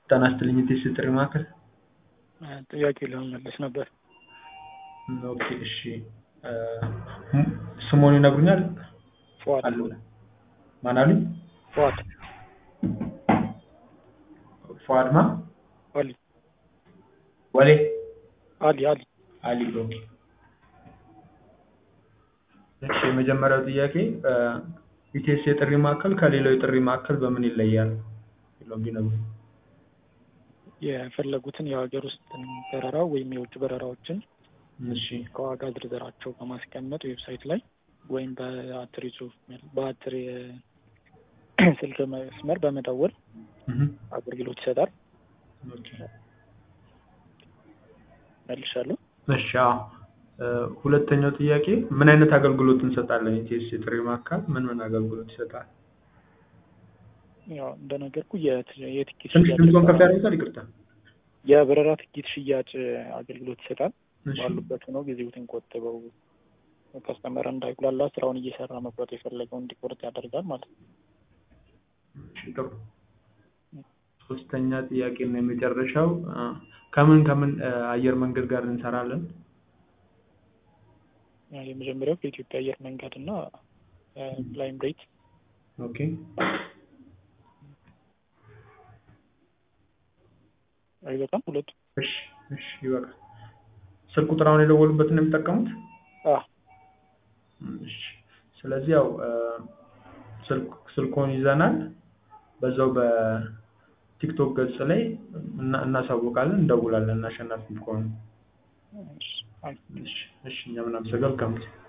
ጤና ይስጥልኝ የቴስት ጥሪ ማዕከል ጥያቄ ለመመለስ ነበር። ኦኬ እሺ ስሞን ይነግሩኛል? ፉአድ አሉ ማን አሉኝ? ፉአድ ፉአድ ማ አሊ ወሌ አሊ አሊ አሊ ኦኬ እሺ የመጀመሪያው ጥያቄ ኢቴስ የጥሪ ማዕከል ከሌላው የጥሪ ማዕከል በምን ይለያል? ብለው ቢነግሩኝ። የፈለጉትን የሀገር ውስጥ በረራ ወይም የውጭ በረራዎችን እሺ ከዋጋ ዝርዝራቸው በማስቀመጥ ዌብሳይት ላይ ወይም በአትሪ ጽሁፍ በአትሪ ስልክ መስመር በመደወል እህ አገልግሎት ይሰጣል። ኦኬ መልሻለሁ። እሺ አዎ ሁለተኛው ጥያቄ ምን አይነት አገልግሎት እንሰጣለን? ኢቴስ የጥሪ ማዕከል ምን ምን አገልግሎት ይሰጣል? ያው እንደነገርኩ የት- የትኬት ትንሽ ሽያጭ ድምፆን ከፍ ያደርጉታል? ይቅርታ። የበረራ ትኬት ሽያጭ አገልግሎት ይሰጣል። እሺ ባሉበት ሆነው ጊዜዎትን ቆጥበው ከስተመር እንዳይጉላላ ስራውን እየሰራ መቁረጥ የፈለገው እንዲቆርጥ ያደርጋል ማለት ነው። እሺ ጥሩ። ሶስተኛ ጥያቄ እና የመጨረሻው አ፣ ከምን ከምን አ፣ አየር መንገድ ጋር እንሰራለን? ያ የመጀመሪያው ከኢትዮጵያ አየር መንገድ እና ፍላይም ሬት ኦኬ አይበቃም ሁለቱ እሺ እሺ ይበቃል። ስልክ ቁጥር አሁን የደወሉበትን ነው የሚጠቀሙት? አ እሺ ስለዚህ ያው አ፣ ስልክ ስልክዎን ይዘናል። በዛው በቲክቶክ ገጽ ላይ እና- እናሳውቃለን፣ እንደውላለን አሸናፊ ከሆኑ። እሺ፣ አይ እሺ እሺ እኛም እናመሰግናለን። መልካም ጊዜ